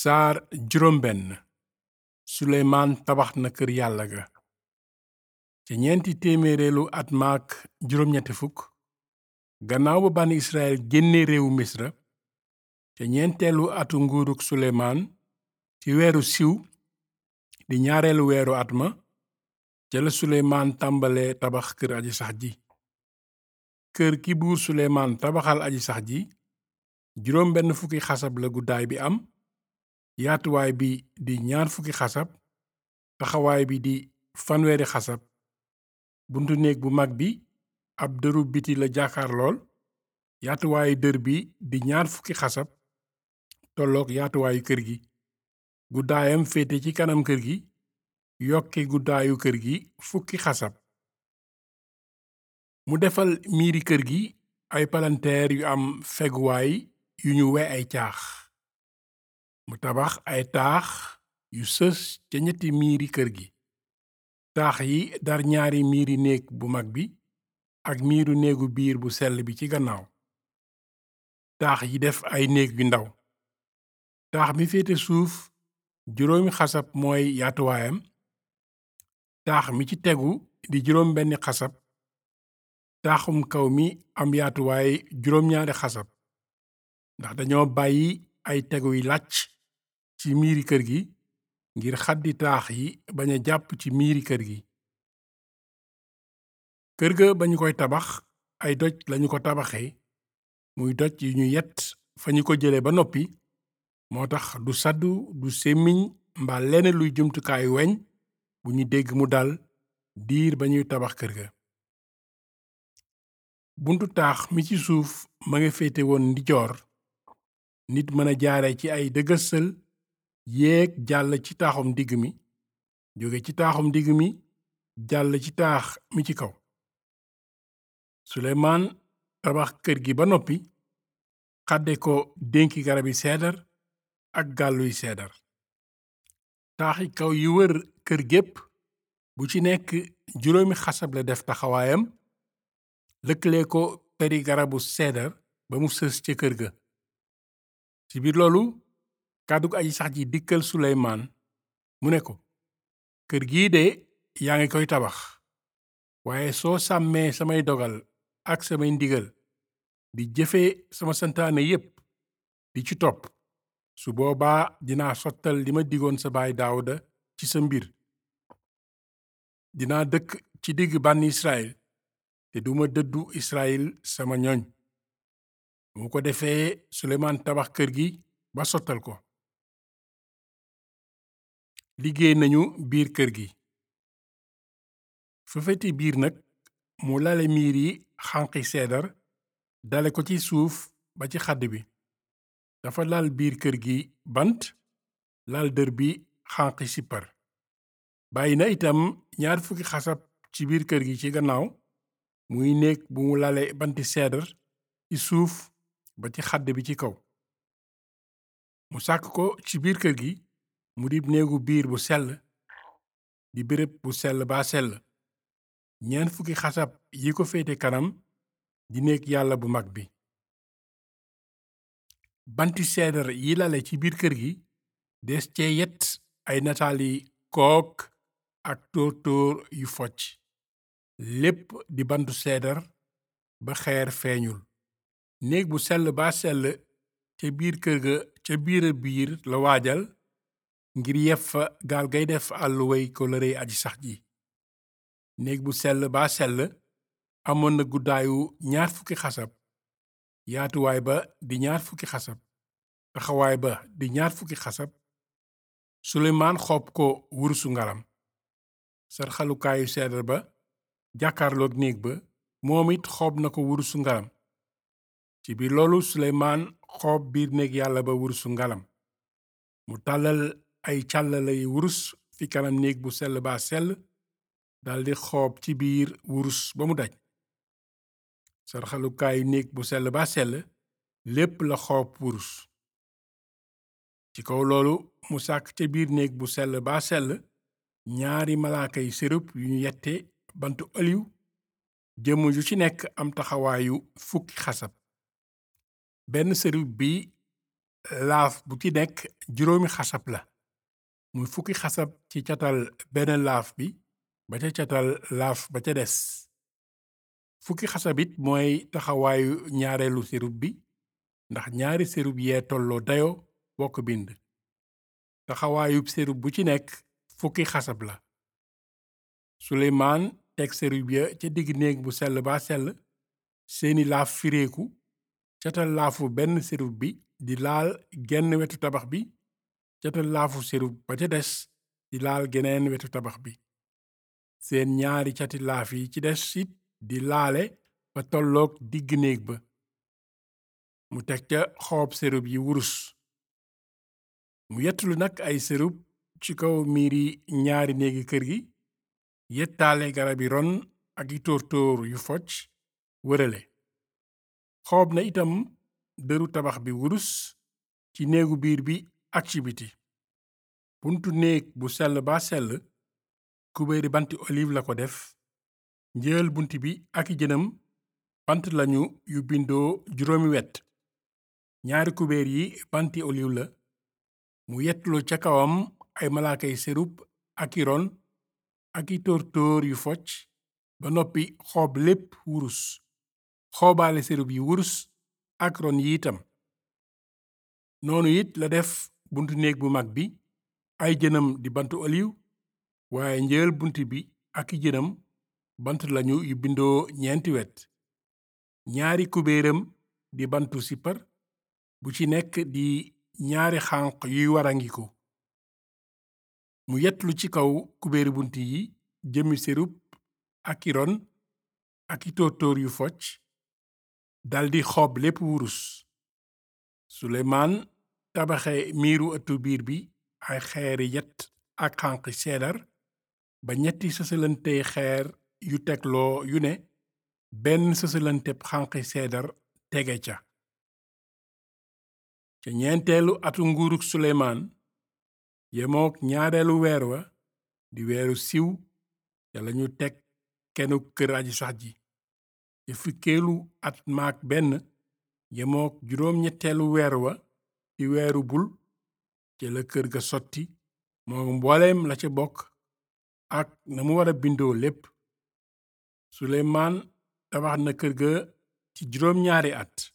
saar juróom benn suleymaan tabax na kër yàlla ga ca ñeenti téeméereelu at maak juróom ñetti fukk gannaaw ba bànni israel génne réewu misra ca ñeenteelu atu nguuruk suleymaan ci weeru siw di ñaareelu weeru at ma ca la suleymaan tàmbale tabax kër aji sax ji kër ki buur suleymaan tabaxal aji sax ji juróom benn fukki xasab la guddaay bi am yaatuwaay bi di ñaar fukki xasab taxawaay bi di fanweeri xasab buntu néeg bu mag bi ab dëru biti la jàkkaar lool yaatuwaayu dër bi di ñaar fukki xasab tolloog yaatuwaayu kër gi guddaayam féete ci kanam kër gi yokki guddaayu kër gi fukki xasab mu defal miiri kër gi ay palanteer yu am feguwaay yu ñu we ay caax mu tabax ay taax yu sës ca ñetti miiri kër gi taax yi dar ñaari miiri néeg bu mag bi ak miiru néegu biir bu sell bi ci gannaaw taax yi def ay néeg yu ndaw taax mi féete suuf juróomi xasab mooy yaatuwaayam taax mi ci tegu di juróom benni xasab taaxum kaw mi am yaatuwaay juróom ñaari xasab ndax dañoo bàyyi ay teguy làcc ci miiri kër gi ngir xaddi taax yi bañ a jàpp ci miiri kër gi kër ga ba ñu koy tabax ay doj lañu ko tabaxee muy doj yu ñu yett fa ñu ko jële ba noppi moo tax du saddu du sémmiñ mbaa lenn luy jumtukaayu weñ bu ñu dégg mu dal diir ba ñuy tabax kër ga buntu taax mi ci suuf ma nga féete woon ndijoor nit mën a jaare ci ay dëgësal yéeg jàll ci taaxum digg mi jóge ci taaxum digg mi jàll ci taax mi ci kaw suleymaan tabax kër gi ba noppi xadde ko dénki garabi seedar ak gàlluy seedar taaxi kaw yi wër kër gépp bu ci nekk juróomi xasab la def taxawaayam lëkkale ko peri garabu seedar ba mu sës ca kër ga ci biir loolu kàddug aji sax ji dikkal suleymaan mu ne ko kër gii de yaa ngi koy tabax waaye soo sàmmee samay dogal ak samay ndigal di jëfe sama santaane yépp di ci topp su boobaa dinaa sottal li ma digoon sa baay daawuda ci sa mbir dinaa dëkk ci digg bànn israel te duma dëddu israel sama ñoñ mu ko defee suleymaan tabax kër gi ba sottal ko liggéey nañu biir kër gi fa feti biir nag mu lale miir yi xànqi seedar dale ko ci suuf ba ci xadd bi dafa lal biir kër gi bant lal dër bi xànqi sippar bàyyi na itam ñaar fukki xasab ci biir kër gi ci gannaaw muy néeg bu mu lale banti seedar ci suuf ba ci xadd bi ci kaw mu sàkk ko ci biir kër gi mu dib néegu biir bu sell di béréb bu sell baa sell ñeent fukki xasab yi ko féete kanam di néeg yàlla bu mag bi banti seedar yi lale ci biir kër gi des cee yet ay nataali kook ak tóor-tóor yu focc lépp di bantu seedar ba xeer feeñul néeg bu sell baa sell ca biir kër ga ca biira biir la waajal ngir yef fa gaal gay def àlluway kóllëre aji sax ji néeg bu sell baa sell amoon na guddaayu ñaar fukki xasab yaatuwaay ba di ñaar fukki xasab taxawaay ba di ñaar fukki xasab suleymaan xoob ko wurusu ngalam sarxalukaayu seedar ba jàkkaarloog néeg ba moom it xoob na ko wurusu ngalam ci biir loolu suleymaan xoob biir néeg yàlla ba wurusu ngalam mu tàllal ay càllalay wurus fi kanam néeg bu sell baa sell daldi xoob ci biir wurus ba mu daj sarxalukaayu néeg bu sell baa sell lépp la xoob wurus ci kaw loolu mu sàkk ca biir néeg bu sell baa sell ñaari malaaka yi sërub yu ñu yette bantu oliw jëmm ju ci nekk am taxawaayu fukki xasab benn sërub bi laaf bu ci nekk juróomi xasab la muy fukki xasab ci catal benn laaf bi ba ca catal laaf ba ca des fukki xasab it mooy taxawaayu ñaareelu serub bi ndax ñaari serub yee tolloo dayo bokk bind taxawaayub serub bu ci nekk fukki xasab la suleymaan teg serub ya ca digg néeg bu sell ba sell seeni laaf fireeku catal laafu benn serub bi di laal genn wetu tabax bi catal laafu serub ba ca des di laal geneen wetu tabax bi seen ñaari cati laaf yi ci des it di laale ba tolloog digg néeg ba mu teg ca xoob serub yi wurus mu yettulu nag ay serub ci kaw miiri ñaari néegi kër gi yettaale garabi ron ak i tóor-tóor yu focc wërale xoob na itam dëru tabax bi wurus ci néegu biir bi ak ci biti buntu néeg bu sell ba sell kubéeri banti olive la ko def njël bunt bi ak i jënam bant lañu yu bindoo juróomi wet ñaari kubéer yi banti olive la mu yettulu ca kawam ay malaakay serub ak i ron ak i tóor-tóor yu focc ba noppi xoob lépp wurus xoobaale serub yi wurus ak ron yi itam noonu it la def buntu néeg bu mag bi ay jënam di bantu oliw waaye njël bunt bi ak i jënam bant lañu yu bindoo ñeenti wet ñaari kubéeram di bantu sippar bu ci nekk di ñaari xànq yuy warangiku mu yetlu ci kaw kubéeri bunt yi jëmi serub ak i ron ak i tóor-tóor yu focc daldi xoob lépp wurus suleymaan tabaxe miiru ëttu biir bi ay xeeri yet ak xànqi seedar ba ñetti sësalantey xeer yu tegloo yu ne benn sësalanteb xànqi seedar tege ca ca ñeenteelu atu nguuruk suleymaan yemook ñaareelu weer wa di weeru siw ca lañu teg kenu kër aji sax ji ca fukkeelu at maak benn yemook juróom ñetteelu weer wa di weeru bul ca la kër ga sotti moo mbooleem la ca bokk ak na mu wara bindoo lépp suleymaan tabax na kër ga ci juróom ñaari at